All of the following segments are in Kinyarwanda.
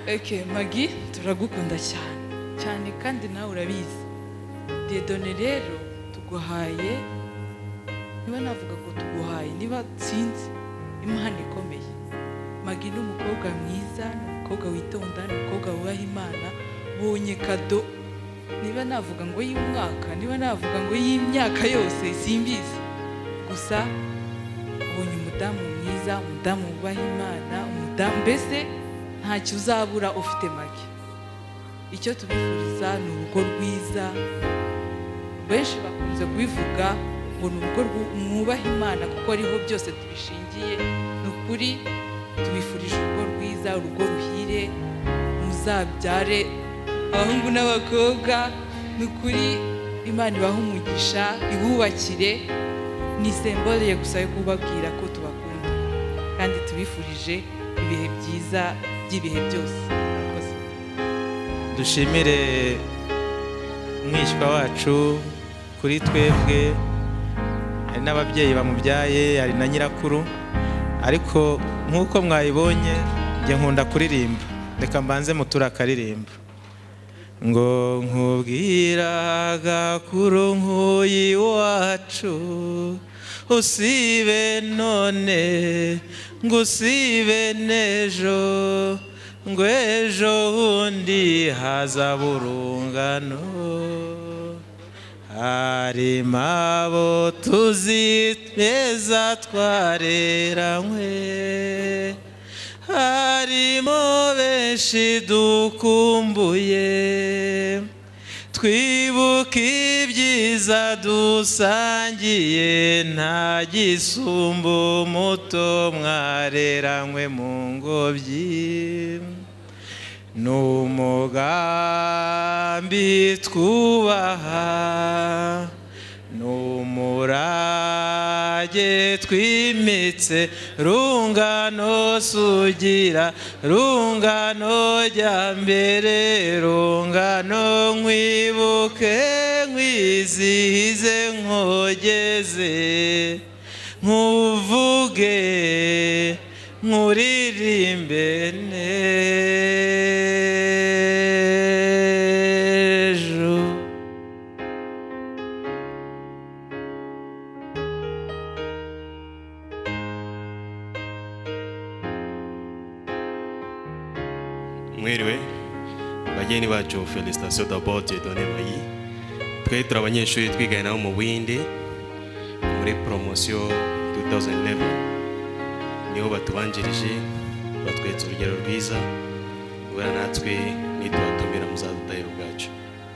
eke magi turagukunda cyane cyane kandi nawe urabizi dedone rero tuguhaye niba navuga ngo tuguhaye niba tsinzi impano ikomeye magi ni umukobwa mwiza ni umukobwa witonda ni umukobwa wubaha imana bonye kado niba navuga ngo y'umwaka niba navuga ngo y'imyaka yose simbizi gusa ubonye umudamu mwiza umudamu wubaha imana umudamu mbese ntacyo uzabura ufite magi icyo tubifuriza ni urugo rwiza benshi bakunze kubivuga ngo ni urugo rwu- mwubaha imana kuko ariho byose tubishingiye ni ukuri tubifurije urugo rwiza urugo ruhire muzabyare abahungu n'abakobwa ni ukuri imana ibahe umugisha ibubakire ni sembole gusa yo kubabwira ko tubakunda kandi tubifurije ibihe byiza by'ibihe byose Murakoze. dushimire umwishywa wacu kuri twebwe hari n'ababyeyi bamubyaye hari na nyirakuru ariko nk'uko mwayibonye njye nkunda kuririmba reka mbanze mutura akaririmba ngo nkubwira gakuru nk'uyu iwacu usibe none ngo usibe n'ejo ngo ejo bundi haza burungano harimo abo tuzi beza twareranywe harimo benshi dukumbuye twibuka ibyiza dusangiye nta gisumba umuto mwareranywe mu ngobyi ni umugambi twubaha ni umurage twimitse rungano sugira rungano jya mbere rungano nkwibuke nkwizihize nkogeze nkuvuge nkuririmbe n'ejo mwiriwe bageni bacu felicitasiyo dabote done bayi twe turi abanyeshuri twigana nabo mu buhinde muri poromosiyo 2011 niho batubanjirije batwetse urugero rwiza guhura natwe nitubatumira muzadutahira ubwacu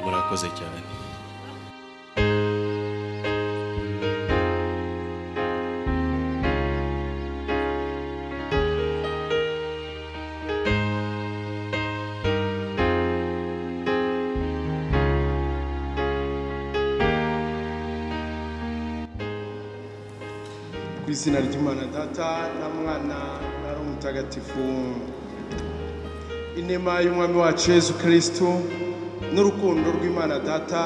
murakoze cyane ku izina ry'imana data na mwana na roho mutagatifu inema y'umwami wacu yesu kirisitu n'urukundo rw'imana data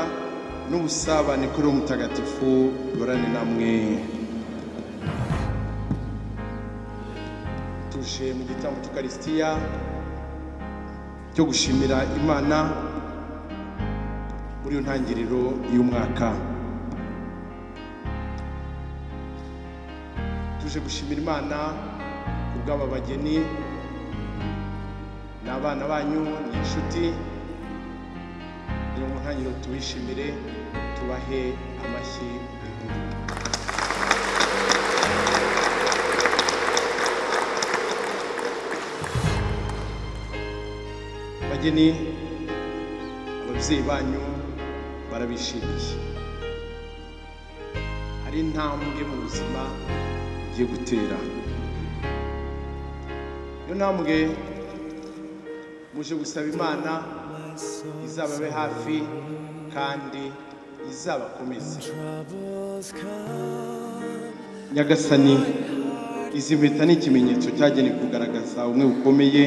n'ubusabane kuri roho mutagatifu burane namwe tuje mu gitambo cy'ukarisitiya cyo gushimira imana muri iyo ntangiriro y'umwaka tuje gushimira imana ku bw'aba bageni ni abana banyu ni inshuti rero mu ntangiriro tubishimire tubahe amashyi inkuru bageni ababyeyi banyu barabishimiye hari intambwe mu buzima ugiye gutera iyo ntambwe muje gusaba imana izababe hafi kandi izabakomeze nyagasani izi mpeta ni ikimenyetso cyagenewe kugaragaza ubumwe bukomeye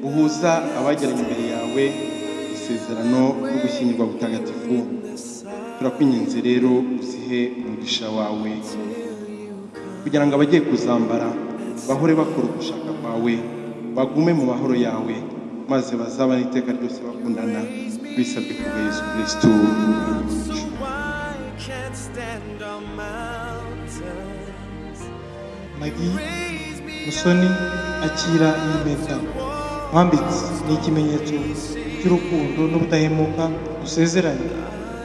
buhuza abageranye imbere yawe isezerano no gushyingirwa butagatifu turakwinginze rero uzihe umugisha wawe kugira ngo abagiye kuzambara bahore bakora ugushaka kwawe bagume mu mahoro yawe maze bazabane iteka ryose bakundana bisabwe ku bwa yesu kristo umwami wacu. I can't stand on mountains. magi musoni akira iyi mpeta nkwambitse ni ikimenyetso cy'urukundo n'ubudahemuka dusezeranye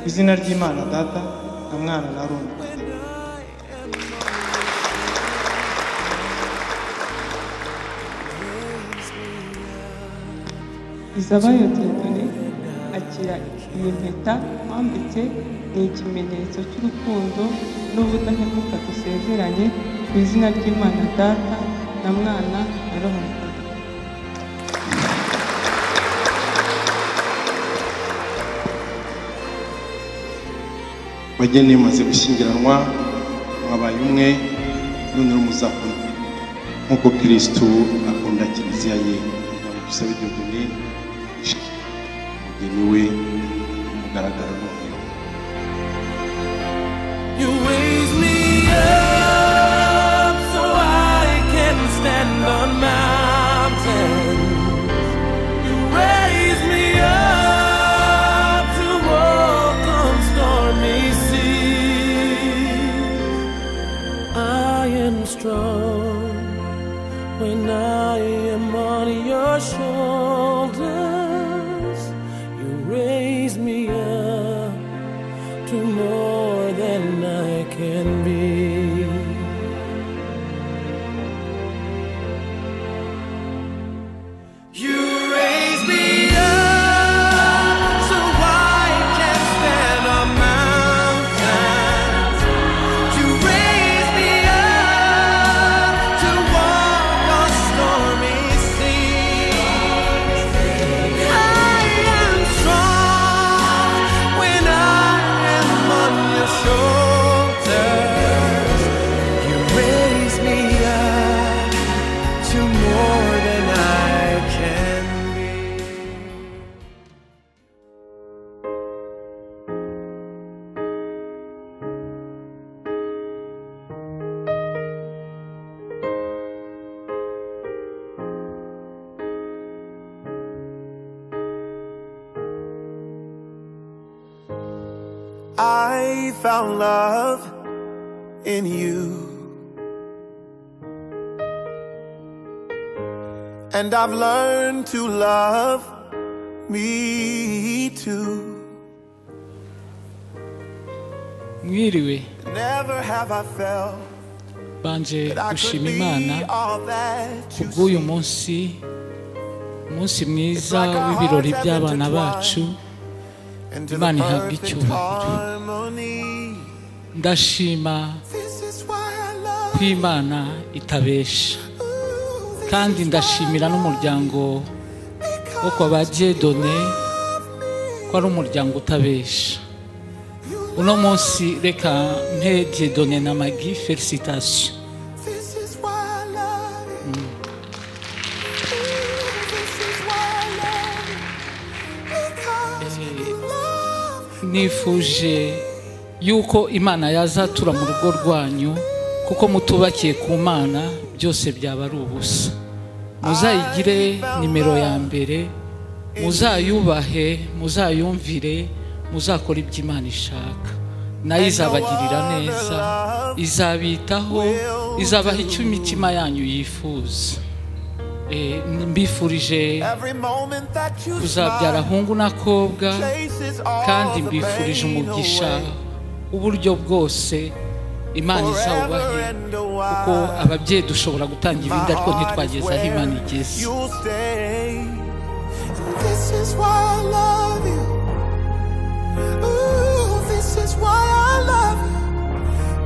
ku izina ry'imana data na mwana na roma Izabayo Dieudonné akira iyi mpeta wambitse ni ikimenyetso cy'urukundo n'ubudahemuka dusezeranye ku izina ry'Imana Data na Mwana na Roho Mutagatifu. bageni imaze gushyingiranwa mwabaye umwe none muzakunda nk'uko kirisitu akunda kiliziya ye kugira dusabe igihugu ni umugeni we umugaragaro n'umweru You raise me up so I can stand on mountains. You raise me up to walk on stormy seas. I am strong when I am on your shoulders. You raise me up to more than I can be. You raise me up so I can stand on mountains. You raise me up to walk on stormy seas. I am strong when I am on your shoulders. You raise me up to more than I can be. I found love in you. And I've learned to love me too. mwiriwe Never have I felt banje that I could gushima be imana all that you kubw'uyu see. munsi umunsi mwiza w'ibirori by'abana bacu And to the Imana ihabwe perfect icyubahiro. harmony. ndashima This is why I love ko imana itabesha you. This kandi is ndashimira n'umuryango wo kwa ba diyedone ko ari umuryango utabesha uno munsi reka mpe diyedone na magi felicitasiyo This is why I love you. Ooh, This is why I love you. Because Eh, you love nifuje yuko imana yazatura mu rugo rwanyu kuko mutubakiye ku mana byose byaba ari ubusa muzayigire nimero ya mbere muzayubahe muzayumvire muzakora ibyo imana ishaka nayo izabagirira neza izabitaho izabaha icyo imitima yanyu yifuza Eh, mbifurije every moment that you kuzabyara smile. ahungu n'akobwa Places all kandi the mbifurije pain umugisha away. uburyo bwose imana Forever izawubahe and a kuko while. ababyeyi dushobora gutanga My ibindi ariko heart ntitwageze is aho imana where igeze you'll stay. And This is why I love you. Ooh, this is why I love you.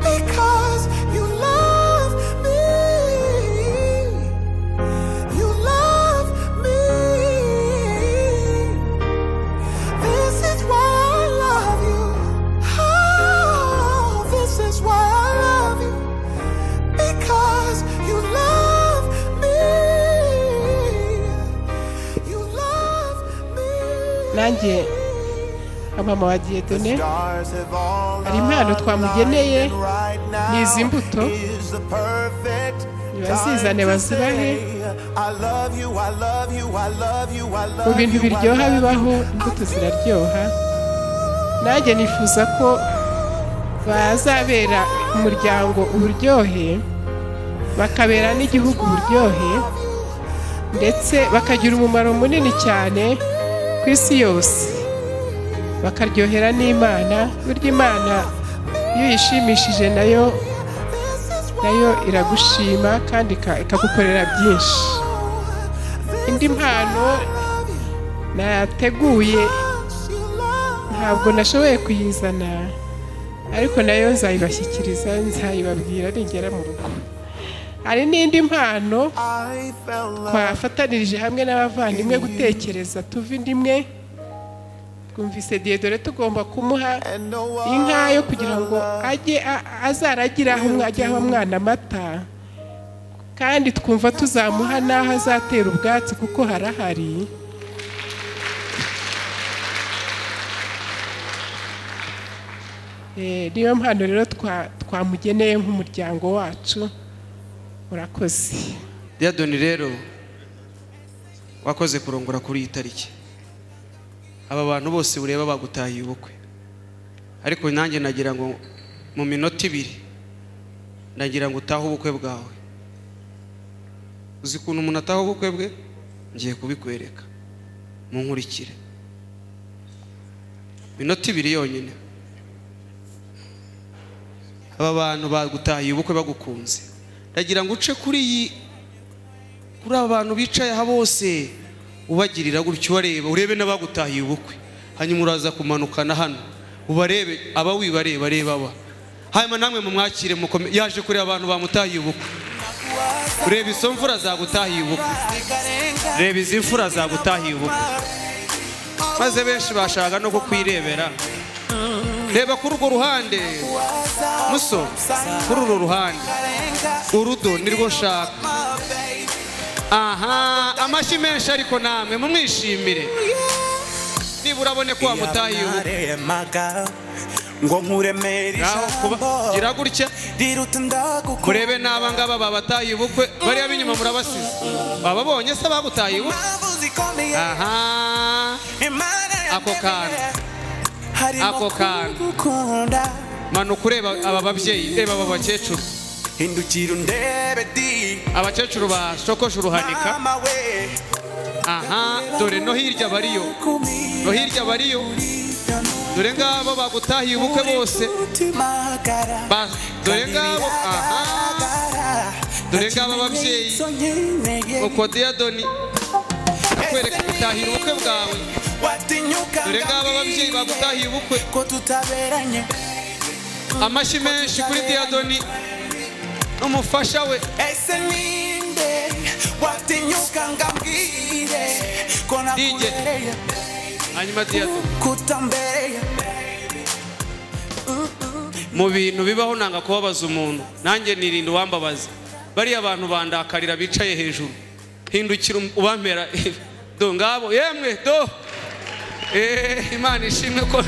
Because you love me. You love me. This is why I love you. Oh, this is why I love you. Because you love me. You love me. nanjye abamama wa diyedone hari impano twamugeneye ni izi mbuto bazizane bazibahe mu bintu biryoha bibaho imbuto ziraryoha nanjye nifuza ko bazabera umuryango uburyohe bakabera n'igihugu uburyohe ndetse bakagira umumaro munini cyane ku isi yose bakaryohera n'imana burya imana iyo uyishimishije nayo nayo iragushima kandi ika- ikagukorera byinshi indi mpano nateguye ntabwo nashoboye kuyizana ariko nayo nzayibashyikiriza nzayibabwira nigera mu rugo hari n'indi mpano twafatanirije hamwe n'abavandimwe gutekereza tuva indi imwe twumvise diyedore tugomba kumuha inka yo kugira ngo ajye a- azaragira aho umwa- ajya aho umwana amata kandi twumva tuzamuha n'aho azatera ubwatsi kuko harahari Eh, niyo mpano rero twa- twamugeneye nk'umuryango wacu murakoze diyadoni rero wakoze kurongora kuri iyi tariki aba bantu bose ureba bagutahiye ubukwe ariko nanjye nagira ngo mu minota ibiri nagira ngo utahe ubukwe bwawe uzi ukuntu umuntu ataha ubukwe bwe ngiye kubikwereka munkurikire minota ibiri yonyine aba bantu bagutahiye ubukwe bagukunze ndagira ngo uce kuri iyi kuri aba bantu bicaye aha bose ubagirira gutyo ubareba urebe n'abagutahiye ubukwe hanyuma uraza kumanukana hano ubarebe aba wibareba reba aba hanyuma namwe mumwakire mukome yaje kureba abantu bamutahiye ubukwe ureba izo mfura zagutahiye ubukwe reba izi mfura zagutahiye ubukwe maze benshi bashaka no kukwirebera reba kuri urwo ruhande muso kuri uru ruhande urudo nirwo nshaka aha amashyi menshi ariko namwe mumwishimire nibura abone ko wamutahiye ubukwe ngaho kuba gira gutya murebe n'aba ngaba babatahiye ubukwe bariya b'inyuma murabasize bababonye se bagutahiye ubukwe aha ako kantu ako kantu manuka ureba aba babyeyi reba aba bakecuru abakecuru bashokoje uruhanika aha dore no hirya bariyo no hirya bariyo dore ngabo bagutahiye ubukwe bose Ba- dore ngabo aha dore ngabo ababyeyi uko diyadoni akwereka gutahira ubukwe bwawe dore ngabo ababyeyi bagutahiye ubukwe amashyi menshi kuri diyadoni n'umufasha we DJ hanyuma diyadoni mu bintu bibaho nanga kubabaza umuntu nanjye nirinda uwambabaza bariya abantu bandakarira bicaye hejuru hindukira um- ubampera do ngabo yemwe do Eh, imana ishimwe ko